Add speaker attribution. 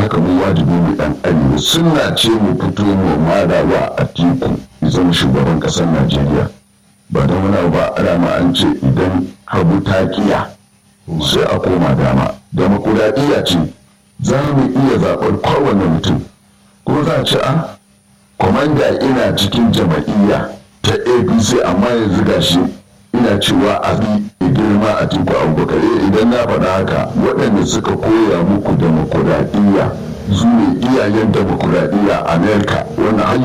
Speaker 1: haka mu wajibi mu dan arewa suna ce mu fito mu madawa a tiku ya zama shugaban ƙasar najeriya ba don wani ba rama an ce idan hagu ta kiya sai a koma dama demokuraɗiyya ce za mu iya zaɓar kowane mutum ko za a ci a kwamanda ina cikin jama'iyya ta apc amma yanzu gashi ina cewa a bi girma a tiku abubakar idan na faɗa haka waɗanda suka koya muku demokuraɗiyya su ne iyayen demokuraɗiyya a amerika wannan